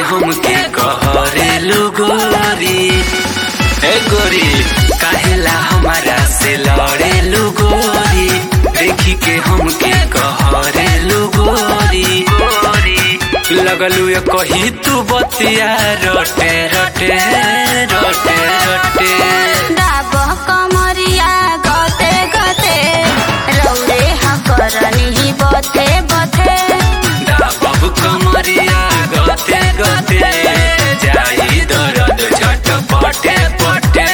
हमके कहरेलू गोरी ए गोरी काहेला हमारा से लड़ेलू गोरी देखी के हमके कहरेलू गोरी गोरी लगलू ये कही तू बतिया रटे रटे रटे रटे दाबह कमरिया गते गते रौरे हकरनी बथे बथे बाबू कमरिया गते गते जाई दर्द झट पटे पटे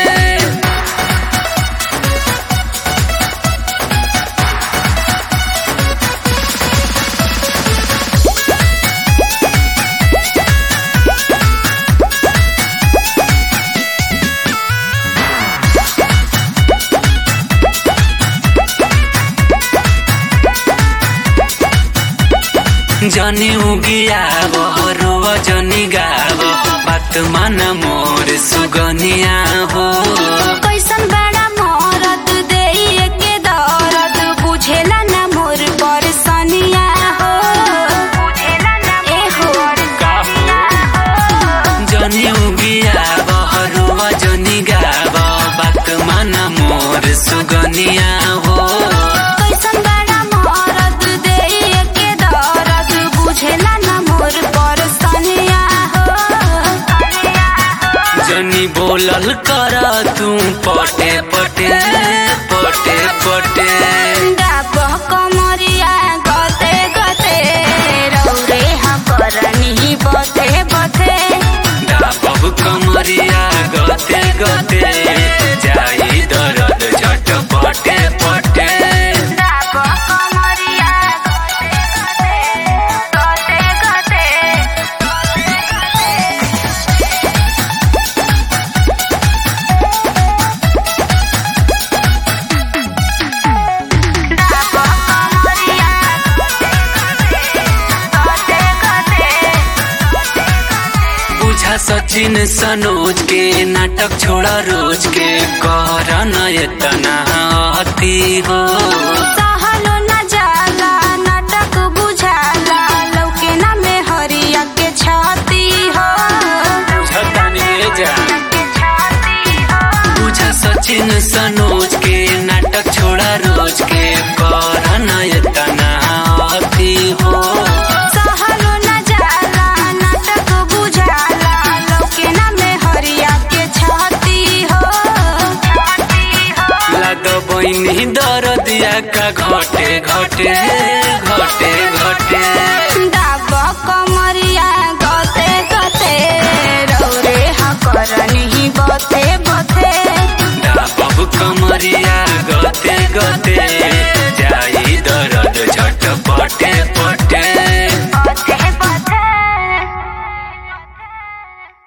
जनी उगिया रोव जनी गाव बात मान मोर सुगनिया हो कैसन बड़ा मरद देइए के दर्द बुझेला ना मोर परसनिया हो ए हो जनी उगिया रोव जनी गाव बात मान मोर सुगनिया हो कैसन बड़ा मरद देइए के दर्द बुझेला ना मोर परसनिया हो जनी बोलल कर तू पटे पटे पटे पटे दाबह कमरिया गते गते रौरे हकरनी बथे बथे बाबू कमरिया गते गते जाई दर्द झट पटे पटे दाबह कमरिया गते गते दाबह कमरिया गते गते बुझा सचिन सनोज के नाटक छोड़ा रोज के कर नयतना अति हो सहलो न जाला नाटक बुझाला लौके ना में हरिया के छाती हो झतानी जा के छाती हो बुझा सचिन सनोज के नाटक छोड़ा रोज के कर नयतना अति हो सहलो न जाला नाटक बुझाला लौके ना में हरिया के छाती हो छाती हो लद बहिनी दरदिया का घटे घटे घटे घटे दाबह कमरिया गते गते रौरे हकरनी बथे बथे बाबू कमरिया गते गते